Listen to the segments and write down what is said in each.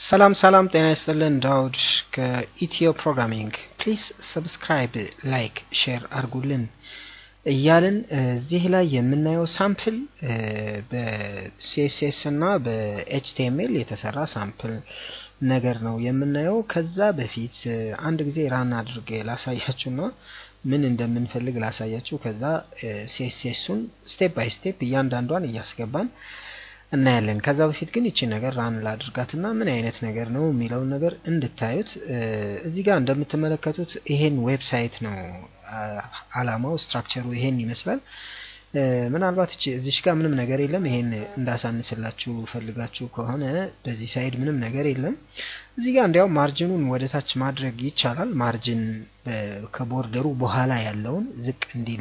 ሰላም ሰላም፣ ጤና ይስጥልን። ዳውድ ከኢትዮ ፕሮግራሚንግ። ፕሊዝ ሰብስክራይብ፣ ላይክ፣ ሼር አድርጉልን እያልን እዚህ ላይ የምናየው ሳምፕል በሲኤስኤስ እና በኤችቲኤምኤል የተሰራ ሳምፕል ነገር ነው የምናየው። ከዛ በፊት አንድ ጊዜ ራን አድርጌ ላሳያችሁና ምን እንደምንፈልግ ላሳያችሁ። ከዛ ሲኤስኤሱን ስቴፕ ባይ ስቴፕ እያንዳንዷን እያስገባን እናያለን። ከዛ በፊት ግን ይቺ ነገር ራን ላድርጋትና ምን አይነት ነገር ነው የሚለውን ነገር እንድታዩት። እዚህ ጋር እንደምትመለከቱት ይሄን ዌብሳይት ነው አላማው፣ ስትራክቸሩ ይሄን ይመስላል። ምናልባት እዚሽ ጋር ምንም ነገር የለም። ይሄን እንዳሳንስላችሁ ፈልጋችሁ ከሆነ በዚህ ሳይድ ምንም ነገር የለም። እዚህ ጋር እንዲያውም ማርጅኑን ወደ ታች ማድረግ ይቻላል። ማርጅን ከቦርደሩ በኋላ ያለውን ዝቅ እንዲል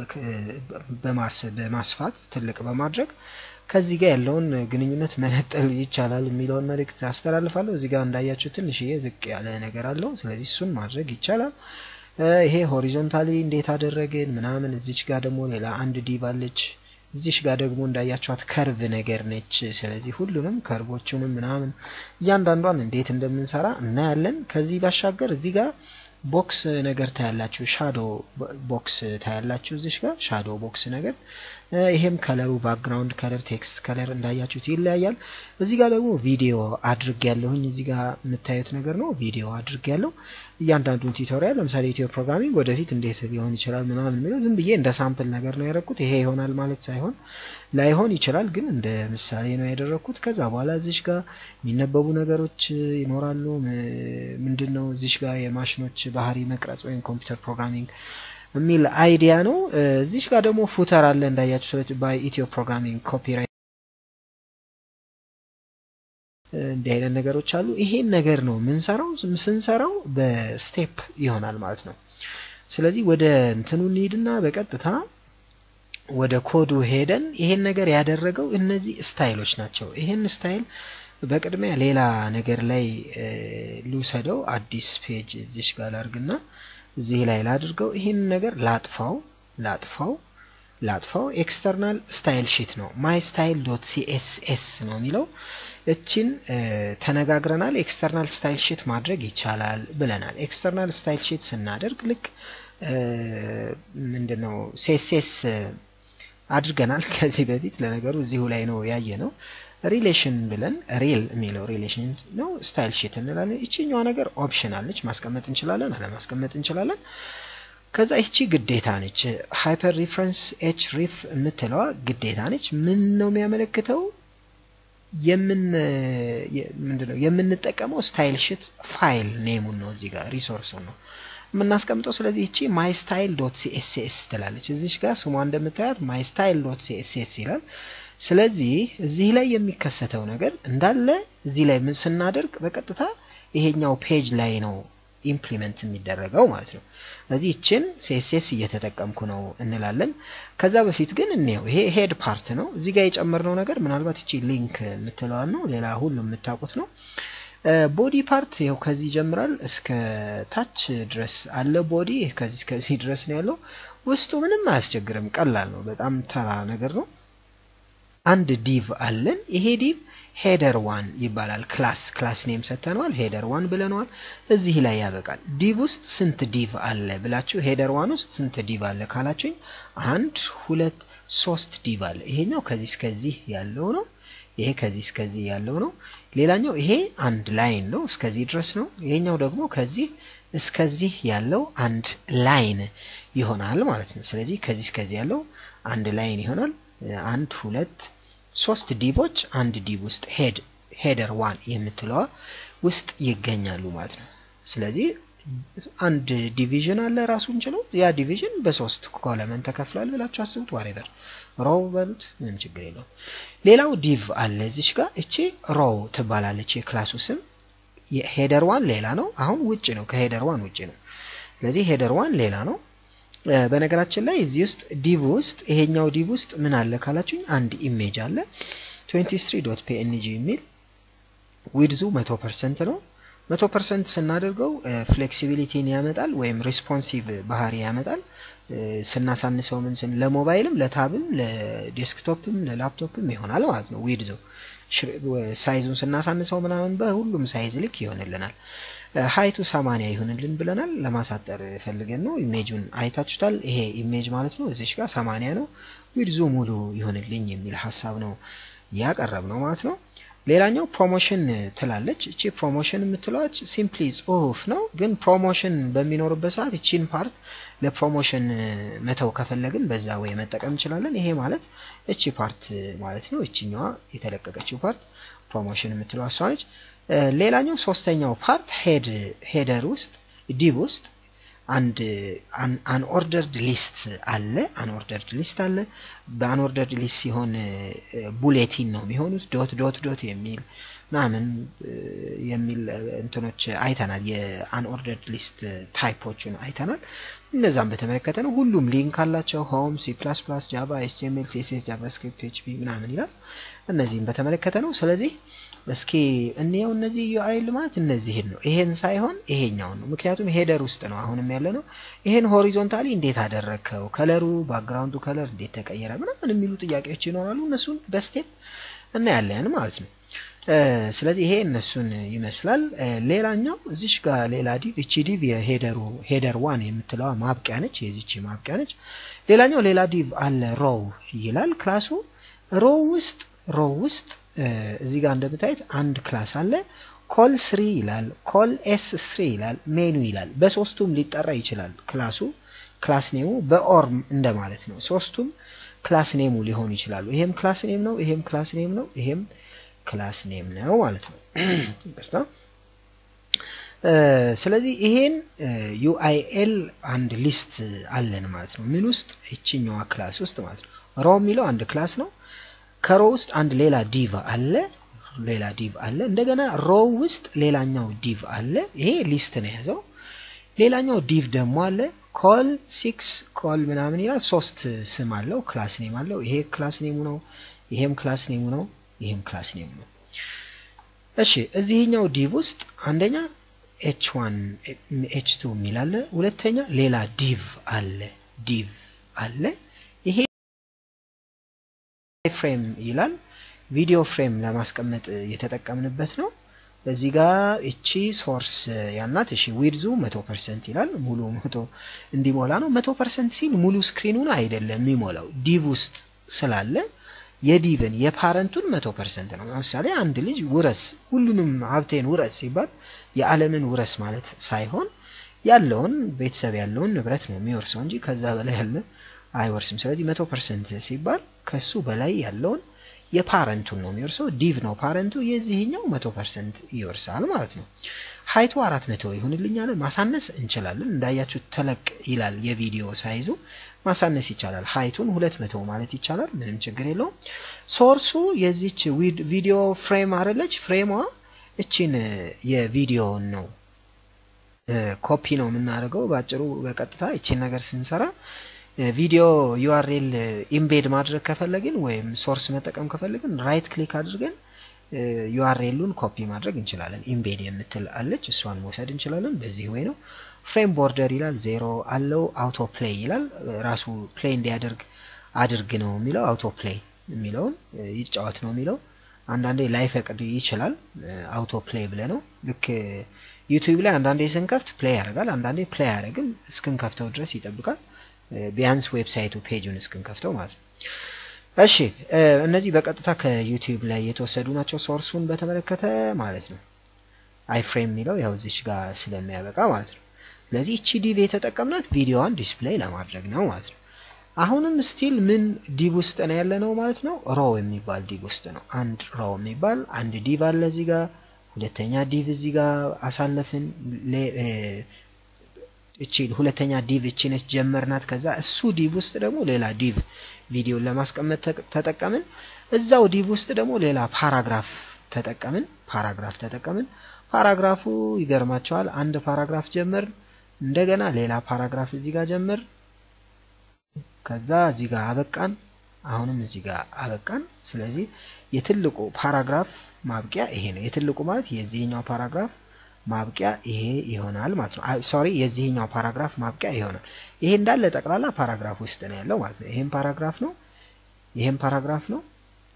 በማስፋት ትልቅ በማድረግ ከዚህ ጋር ያለውን ግንኙነት መነጠል ይቻላል የሚለውን መልእክት አስተላልፋለሁ። እዚህ ጋር እንዳያችሁ ትንሽዬ ዝቅ ያለ ነገር አለው። ስለዚህ እሱን ማድረግ ይቻላል። ይሄ ሆሪዞንታሊ እንዴት አደረግን ምናምን። እዚች ጋር ደግሞ ሌላ አንድ ዲቭ አለች። እዚች ጋር ደግሞ እንዳያችኋት ከርቭ ነገር ነች። ስለዚህ ሁሉንም ከርቮቹንም ምናምን እያንዳንዷን እንዴት እንደምንሰራ እናያለን። ከዚህ ባሻገር እዚህ ጋር ቦክስ ነገር ታያላችሁ። ሻዶ ቦክስ ታያላችሁ። እዚሽ ጋር ሻዶ ቦክስ ነገር ይሄም ከለሩ ባክግራውንድ ከለር ቴክስት ከለር እንዳያችሁት ይለያያል። እዚህ ጋር ደግሞ ቪዲዮ አድርግ ያለሁኝ እዚህ ጋር የምታዩት ነገር ነው። ቪዲዮ አድርግ ያለው እያንዳንዱን ቱቶሪያል ለምሳሌ ኢትዮ ፕሮግራሚንግ ወደፊት እንዴት ሊሆን ይችላል ምናምን የሚለው ዝም ብዬ እንደ ሳምፕል ነገር ነው ያደረኩት። ይሄ ይሆናል ማለት ሳይሆን ላይሆን ይችላል፣ ግን እንደ ምሳሌ ነው ያደረኩት። ከዛ በኋላ እዚሽ ጋር የሚነበቡ ነገሮች ይኖራሉ። ምንድን ነው እዚሽ ጋር የማሽኖች ባህሪ መቅረጽ ወይም ኮምፒውተር ፕሮግራሚንግ የሚል አይዲያ ነው። እዚሽ ጋር ደግሞ ፉተር አለ እንዳያችሁ ሰዎች ባይ ኢትዮ ፕሮግራሚንግ ኮፒራይት እንዲህ አይነት ነገሮች አሉ። ይሄን ነገር ነው የምንሰራው። ስንሰራው በስቴፕ ይሆናል ማለት ነው። ስለዚህ ወደ እንትኑ እንሂድና በቀጥታ ወደ ኮዱ ሄደን ይሄን ነገር ያደረገው እነዚህ ስታይሎች ናቸው። ይሄን ስታይል በቅድሚያ ሌላ ነገር ላይ ልውሰደው። አዲስ ፔጅ እዚሽ ጋር ላርግና እዚህ ላይ ላድርገው። ይህን ነገር ላጥፋው ላጥፋው ላጥፋው። ኤክስተርናል ስታይል ሺት ነው ማይ ስታይል ዶት ሲኤስኤስ ነው የሚለው። እችን ተነጋግረናል። ኤክስተርናል ስታይል ሺት ማድረግ ይቻላል ብለናል። ኤክስተርናል ስታይል ሺት ስናደርግ ልክ ምንድን ነው ሲኤስኤስ አድርገናል ከዚህ በፊት ለነገሩ እዚሁ ላይ ነው ያየ ነው። ሪሌሽን ብለን ሪል የሚለው ሪሌሽን ነው። ስታይል ሺት እንላለን። ይችኛዋ ነገር ኦፕሽናል ነች፣ ማስቀመጥ እንችላለን፣ አለማስቀመጥ እንችላለን። ከዛ ይቺ ግዴታ ነች። ሃይፐር ሪፍረንስ ኤች ሪፍ የምትለዋ ግዴታ ነች። ምን ነው የሚያመለክተው? የምን ምንድነው የምንጠቀመው ስታይል ሺት ፋይል ኔሙን ነው እዚህ ጋር ሪሶርሱን ነው የምናስቀምጠው። ስለዚህ ይቺ ማይ ስታይል ዶት ሲኤስኤስ ትላለች። እዚች ጋር ስሟ እንደምታያት ማይ ስታይል ዶት ሲኤስኤስ ይላል። ስለዚህ እዚህ ላይ የሚከሰተው ነገር እንዳለ እዚህ ላይ ምን ስናደርግ በቀጥታ ይሄኛው ፔጅ ላይ ነው ኢምፕሊመንት የሚደረገው ማለት ነው። ስለዚህ ይችን ሲኤስኤስ እየተጠቀምኩ ነው እንላለን። ከዛ በፊት ግን እንየው። ይሄ ሄድ ፓርት ነው። እዚህ ጋር የጨመርነው ነገር ምናልባት ይቺ ሊንክ የምትለዋን ነው። ሌላ ሁሉም የምታውቁት ነው። ቦዲ ፓርት ይኸው ከዚህ ይጀምራል እስከ ታች ድረስ አለ። ቦዲ ከዚህ እስከዚህ ድረስ ነው ያለው። ውስጡ ምንም አያስቸግርም፣ ቀላል ነው። በጣም ተራ ነገር ነው። አንድ ዲቭ አለን። ይሄ ዲቭ ሄደር ዋን ይባላል። ክላስ ክላስ ኔም ሰተነዋል። ሄደር ዋን ብለነዋል። እዚህ ላይ ያበቃል። ዲቭ ውስጥ ስንት ዲቭ አለ ብላችሁ ሄደር ዋን ውስጥ ስንት ዲቭ አለ ካላችሁኝ አንድ ሁለት ሶስት ዲቭ አለ። ይሄኛው ከዚህ እስከዚህ ያለው ነው። ይሄ ከዚህ እስከዚህ ያለው ነው። ሌላኛው ይሄ አንድ ላይን ነው፣ እስከዚህ ድረስ ነው። ይሄኛው ደግሞ ከዚህ እስከዚህ ያለው አንድ ላይን ይሆናል ማለት ነው። ስለዚህ ከዚህ እስከዚህ ያለው አንድ ላይን ይሆናል። አንድ ሁለት ሶስት ዲቦች አንድ ዲብ ውስጥ ሄድ ሄደር ዋን የምትለዋ ውስጥ ይገኛሉ ማለት ነው። ስለዚህ አንድ ዲቪዥን አለ ራሱን ችሎ ያ ዲቪዥን በሶስት ኮለመን ተከፍሏል ብላችሁ አስቡት። ዋሬቨር ሮው በሉት ምንም ችግር የለውም። ሌላው ዲቭ አለ እዚች ጋር እቺ ሮው ትባላለች የክላሱ ስም። ሄደር ዋን ሌላ ነው። አሁን ውጭ ነው፣ ከሄደር ዋን ውጭ ነው። ስለዚህ ሄደር ዋን ሌላ ነው። በነገራችን ላይ እዚህ ውስጥ ዲቭ ውስጥ ይሄኛው ዲቭ ውስጥ ምን አለ ካላችሁኝ አንድ ኢሜጅ አለ 23 ዶት ፒኤንጂ የሚል ዊድዙ መቶ ፐርሰንት ነው። መቶ ፐርሰንት ስናደርገው ፍሌክሲቢሊቲን ያመጣል ወይም ሪስፖንሲቭ ባህሪ ያመጣል። ስናሳንሰው ምን ስን ለሞባይልም ለታብም ለዴስክቶፕም ለላፕቶፕም ይሆናል ማለት ነው ዊድዙ ሳይዙን ስናሳንሰው ምናምን በሁሉም ሳይዝ ልክ ይሆንልናል። ሀይቱ ሰማንያ ይሁንልን ብለናል። ለማሳጠር ፈልገን ነው። ኢሜጁን አይታችሁታል። ይሄ ኢሜጅ ማለት ነው። እዚሽ ጋር ሰማንያ ነው። ዊድዙ ሙሉ ይሁንልኝ የሚል ሀሳብ ነው ያቀረብ ነው ማለት ነው። ሌላኛው ፕሮሞሽን ትላለች። እቺ ፕሮሞሽን የምትለዋች ሲምፕሊ ጽሁፍ ነው፣ ግን ፕሮሞሽን በሚኖርበት ሰዓት እቺን ፓርት ለፕሮሞሽን መተው ከፈለግን በዛ ወይ መጠቀም እንችላለን። ይሄ ማለት እቺ ፓርት ማለት ነው። እቺኛዋ የተለቀቀችው ፓርት ፕሮሞሽን የምትለው እሷ ነች። ሌላኛው ሶስተኛው ፓርት ሄድ ሄደር ውስጥ ዲብ ውስጥ አንድ አንኦርደርድ ሊስት አለ። አንኦርደርድ ሊስት አለ። በአንኦርደርድ ሊስት ሲሆን ቡሌቲን ነው የሚሆኑት። ዶት ዶት ዶት የሚል ምናምን የሚል እንትኖች አይተናል። የአንኦርደርድ ሊስት ታይፖችን አይተናል። እነዛም በተመለከተ ነው። ሁሉም ሊንክ አላቸው። ሆም፣ ሲ ፕላስ ፕላስ፣ ጃቫ፣ ኤችቲኤምኤል፣ ሲኤስኤስ፣ ጃቫስክሪፕት፣ ኤችፒ ምናምን ይላል። እነዚህም በተመለከተ ነው። ስለዚህ እስኪ እንየው። እነዚህ ዩአይ ልማት እነዚህን ነው። ይሄን ሳይሆን ይሄኛውን ነው። ምክንያቱም ሄደር ውስጥ ነው አሁንም ያለ ነው። ይሄን ሆሪዞንታሊ እንዴት አደረግከው፣ ከለሩ ባክግራውንዱ ከለር እንዴት ተቀየረ ምናምን የሚሉ ጥያቄዎች ይኖራሉ። እነሱን በስቴፕ እናያለን ማለት ነው። ስለዚህ ይሄ እነሱን ይመስላል። ሌላኛው እዚሽ ጋር ሌላ ዲቭ እቺ ዲቭ የሄደሩ ሄደር ዋን የምትለዋ ማብቂያ ነች። የዚች ማብቂያ ነች። ሌላኛው ሌላ ዲቭ አለ ሮው ይላል ክላሱ ሮው ውስጥ ሮው ውስጥ እዚህ ጋር እንደምታዩት አንድ ክላስ አለ። ኮል ስሪ ይላል፣ ኮል ኤስ ስሪ ይላል፣ ሜኑ ይላል። በሶስቱም ሊጠራ ይችላል ክላሱ ክላስ ኔሙ በኦርም እንደማለት ነው። ሶስቱም ክላስ ኔሙ ሊሆኑ ይችላሉ። ይሄም ክላስ ኔም ነው፣ ይሄም ክላስ ኔም ነው፣ ይሄም ክላስ ኔም ነው ማለት ነው። ስለዚህ ይሄን ዩአይኤል አንድ ሊስት አለን ማለት ነው። ምን ውስጥ ይችኛዋ ክላስ ውስጥ ማለት ነው። ሮ የሚለው አንድ ክላስ ነው። ከሮ ውስጥ አንድ ሌላ ዲቭ አለ ሌላ ዲቭ አለ። እንደገና ሮው ውስጥ ሌላኛው ዲቭ አለ። ይሄ ሊስት ነው የያዘው። ሌላኛው ዲቭ ደግሞ አለ። ኮል ሲክስ ኮል ምናምን ይላል። ሶስት ስም አለው፣ ክላስ ኔም አለው። ይሄ ክላስ ኔሙ ነው፣ ይሄም ክላስ ኔሙ ነው፣ ይሄም ክላስ ኔሙ ነው። እሺ እዚህኛው ዲቭ ውስጥ አንደኛ ኤች ዋን ኤች ቱ የሚል አለ። ሁለተኛ ሌላ ዲቭ አለ ዲቭ አለ። ይሄ ፍሬም ይላል። ቪዲዮ ፍሬም ለማስቀመጥ የተጠቀምንበት ነው። እዚህ ጋር እቺ ሶርስ ያልናት እሺ ዊድዙ መቶ ፐርሰንት ይላል። ሙሉ መቶ እንዲሞላ ነው። መቶ ፐርሰንት ሲል ሙሉ ስክሪኑን አይደለም የሚሞላው ዲቭ ውስጥ ስላለ የዲቭን የፓረንቱን መቶ ፐርሰንት ነው። ለምሳሌ አንድ ልጅ ውረስ ሁሉንም ሀብቴን ውረስ ሲባል የዓለምን ውረስ ማለት ሳይሆን ያለውን ቤተሰብ ያለውን ንብረት ነው የሚወርሰው እንጂ ከዛ በላይ ያለ አይወርስም። ስለዚህ መቶ ፐርሰንት ሲባል ከሱ በላይ ያለውን የፓረንቱን ነው የሚወርሰው። ዲቭ ነው ፓረንቱ። የዚህኛው መቶ ፐርሰንት ይወርሳል ማለት ነው። ሀይቱ አራት መቶ ይሁንልኛል። ማሳነስ እንችላለን። እንዳያችሁ ተለቅ ይላል የቪዲዮ ሳይዙ ማሳነስ ይቻላል። ሀይቱን ሁለት መቶ ማለት ይቻላል። ምንም ችግር የለውም። ሶርሱ የዚች ቪዲዮ ፍሬም አረለች። ፍሬሟ እቺን የቪዲዮውን ነው ኮፒ ነው የምናደርገው። በአጭሩ በቀጥታ እቺን ነገር ስንሰራ ቪዲዮ ዩአርኤል ኢምቤድ ማድረግ ከፈለግን ወይም ሶርስ መጠቀም ከፈለግን ራይት ክሊክ አድርገን ዩአርኤሉን ኮፒ ማድረግ እንችላለን። ኢምቤድ የምትል አለች፣ እሷን መውሰድ እንችላለን። በዚህ ወይ ነው። ፍሬም ቦርደር ይላል፣ ዜሮ አለው። አውቶ ፕሌይ ይላል፣ ራሱ ፕሌይ እንዲያደርግ አድርግ ነው የሚለው። አውቶ ፕሌይ የሚለውን ይጫወት ነው የሚለው። አንዳንዴ ላይፈቅድ ይችላል። አውቶ ፕሌይ ብለ ነው ልክ ዩቲዩብ ላይ አንዳንዴ ስንከፍት ፕሌይ ያደርጋል፣ አንዳንዴ ፕሌይ አያደርግም። እስክንከፍተው ድረስ ይጠብቃል። ቢያንስ ዌብሳይቱ ፔጁን እስክንከፍተው ማለት ነው። እሺ እነዚህ በቀጥታ ከዩቲዩብ ላይ የተወሰዱ ናቸው። ሶርሱን በተመለከተ ማለት ነው። አይፍሬም የሚለው ያው እዚች ጋር ስለሚያበቃ ማለት ነው። ስለዚህ እቺ ዲቭ የተጠቀምናት ቪዲዮዋን ዲስፕሌይ ለማድረግ ነው ማለት ነው። አሁንም ስቲል ምን ዲቭ ውስጥ ነው ያለ ነው ማለት ነው። ሮ የሚባል ዲቭ ውስጥ ነው። አንድ ሮ የሚባል አንድ ዲቭ አለ እዚህ ጋር። ሁለተኛ ዲቭ እዚህ ጋር አሳለፍን። እቺ ሁለተኛ ዲቭ እቺ ነች ጀመርናት። ከዛ እሱ ዲቭ ውስጥ ደግሞ ሌላ ዲቭ ቪዲዮን ለማስቀመጥ ተጠቀምን። እዛው ዲቭ ውስጥ ደግሞ ሌላ ፓራግራፍ ተጠቀምን። ፓራግራፍ ተጠቀምን። ፓራግራፉ ይገርማቸዋል። አንድ ፓራግራፍ ጀመር፣ እንደገና ሌላ ፓራግራፍ እዚህ ጋር ጀመር፣ ከዛ እዚህ ጋር አበቃን። አሁንም እዚህ ጋር አበቃን። ስለዚህ የትልቁ ፓራግራፍ ማብቂያ ይሄ ነው። የትልቁ ማለት የዚህኛው ፓራግራፍ ማብቂያ ይሄ ይሆናል ማለት ነው። ሶሪ የዚህኛው ፓራግራፍ ማብቂያ ይሆናል። ይሄ እንዳለ ጠቅላላ ፓራግራፍ ውስጥ ነው ያለው ማለት ነው። ይሄም ፓራግራፍ ነው፣ ይሄም ፓራግራፍ ነው፣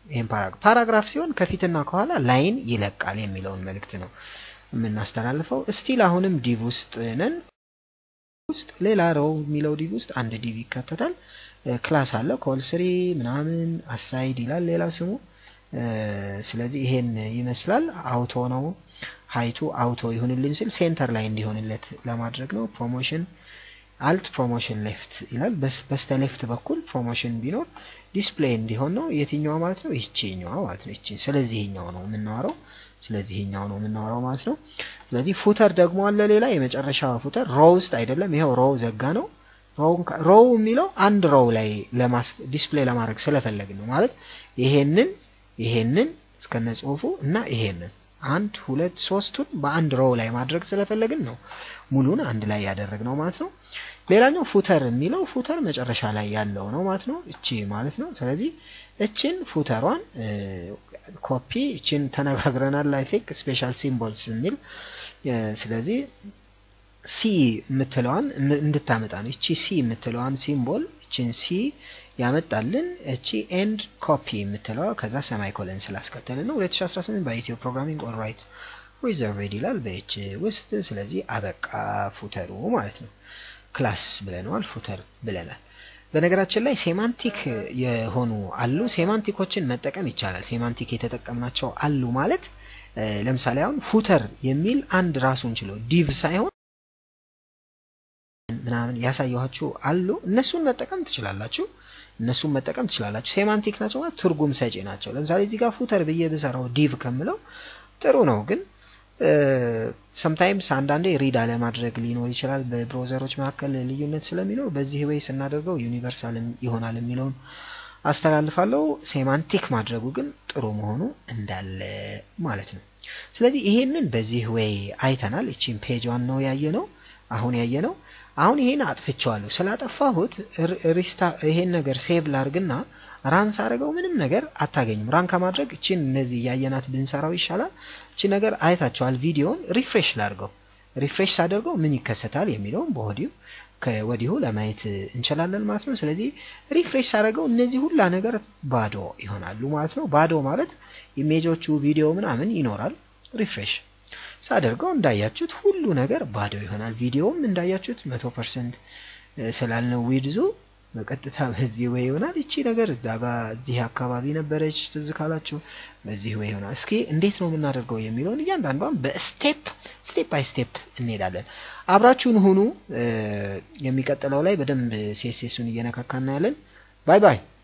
ይህም ፓራግራፍ ፓራግራፍ ሲሆን ከፊትና ከኋላ ላይን ይለቃል የሚለውን መልእክት ነው የምናስተላልፈው። እስቲል አሁንም ዲቭ ውስጥ ነን። ውስጥ ሌላ ሮው የሚለው ዲቭ ውስጥ አንድ ዲቭ ይካተታል። ክላስ አለ ኮል ስሪ ምናምን አሳይድ ይላል ሌላ ስሙ። ስለዚህ ይሄን ይመስላል። አውቶ ነው ሀይቱ አውቶ ይሁንልን ስል ሴንተር ላይ እንዲሆንለት ለማድረግ ነው። ፕሮሞሽን አልት ፕሮሞሽን ሌፍት ይላል። በስተ ሌፍት በኩል ፕሮሞሽን ቢኖር ዲስፕሌይ እንዲሆን ነው። የትኛዋ ማለት ነው? ይቺኛዋ ማለት ነው። ይቺ ስለዚህ ይሄኛው ነው የምናወራው። ስለዚህ ይሄኛው ነው የምናወራው ማለት ነው። ስለዚህ ፉተር ደግሞ አለ ሌላ የመጨረሻ ፉተር ሮው ውስጥ አይደለም። ይኸው ሮው ዘጋ ነው። ሮው የሚለው አንድ ሮው ላይ ለማስ ዲስፕሌይ ለማድረግ ስለፈለግን ነው ማለት ይሄንን ይሄንን እስከነ ጽሁፉ እና ይሄንን አንድ ሁለት ሶስቱን በአንድ ሮው ላይ ማድረግ ስለፈለግን ነው ሙሉን አንድ ላይ ያደረግነው ማለት ነው። ሌላኛው ፉተር የሚለው ፉተር መጨረሻ ላይ ያለው ነው ማለት ነው። እቺ ማለት ነው። ስለዚህ እችን ፉተሯን ኮፒ እችን ተነጋግረናል። አይ ቲንክ ስፔሻል ሲምቦልስ የሚል ስለዚህ ሲ የምትለዋን እንድታመጣ ነው። እቺ ሲ የምትለዋን ሲምቦል እችን ሲ ያመጣልን እቺ ኤንድ ኮፒ የምትለዋ ከዛ ሰማይ ኮለን ስላስከተልን ነው። 2018 በኢትዮ ፕሮግራሚንግ ኦልራይት ሪዘርቭድ ይላል በኤች ውስጥ። ስለዚህ አበቃ ፉተሩ ማለት ነው። ክላስ ብለነዋል፣ ፉተር ብለናል። በነገራችን ላይ ሴማንቲክ የሆኑ አሉ። ሴማንቲኮችን መጠቀም ይቻላል። ሴማንቲክ የተጠቀምናቸው አሉ ማለት ለምሳሌ አሁን ፉተር የሚል አንድ ራሱን ችሎ ዲቭ ሳይሆን ምናምን ያሳየኋችሁ አሉ። እነሱን መጠቀም ትችላላችሁ። እነሱን መጠቀም ትችላላችሁ። ሴማንቲክ ናቸው ማለት ትርጉም ሰጪ ናቸው። ለምሳሌ እዚህ ጋር ፉተር ብዬ ብሰራው ዲቭ ከምለው ጥሩ ነው፣ ግን ሰምታይምስ አንዳንዴ ሪድ አለማድረግ ሊኖር ይችላል። በብሮዘሮች መካከል ልዩነት ስለሚኖር በዚህ ወይ ስናደርገው ዩኒቨርሳል ይሆናል የሚለውን አስተላልፋለሁ። ሴማንቲክ ማድረጉ ግን ጥሩ መሆኑ እንዳለ ማለት ነው። ስለዚህ ይሄንን በዚህ ወይ አይተናል። እቺን ፔጇን ነው ያየ ነው አሁን ያየ ነው። አሁን ይሄን አጥፍቼዋለሁ። ስላጠፋሁት ሪስታ ይሄን ነገር ሴቭ ላርግና ራን ሳደርገው ምንም ነገር አታገኙም። ራን ከማድረግ እቺን እነዚህ እያየናት ብንሰራው ይሻላል። እቺ ነገር አይታችኋል። ቪዲዮውን ሪፍሬሽ ላርገው። ሪፍሬሽ ሳደርገው ምን ይከሰታል የሚለውን በወዲሁ ከወዲሁ ለማየት እንችላለን ማለት ነው። ስለዚህ ሪፍሬሽ ሳደርገው እነዚህ ሁላ ነገር ባዶ ይሆናሉ ማለት ነው። ባዶ ማለት ኢሜጆቹ ቪዲዮ ምናምን ይኖራል። ሪፍሬሽ ሳደርገው እንዳያችሁት ሁሉ ነገር ባዶ ይሆናል። ቪዲዮውም እንዳያችሁት መቶ ፐርሰንት ስላልነው ዊድዙ በቀጥታ በዚህ ወይ ይሆናል። እቺ ነገር እዛ ጋ እዚህ አካባቢ ነበረች ትዝ ካላችሁ በዚህ ወይ ይሆናል። እስኪ እንዴት ነው የምናደርገው የሚለውን እያንዳንዷን በስቴፕ ስቴፕ ባይ ስቴፕ እንሄዳለን። አብራችሁን ሁኑ። የሚቀጥለው ላይ በደንብ ሴሴሱን እየነካካ እናያለን። ባይ ባይ።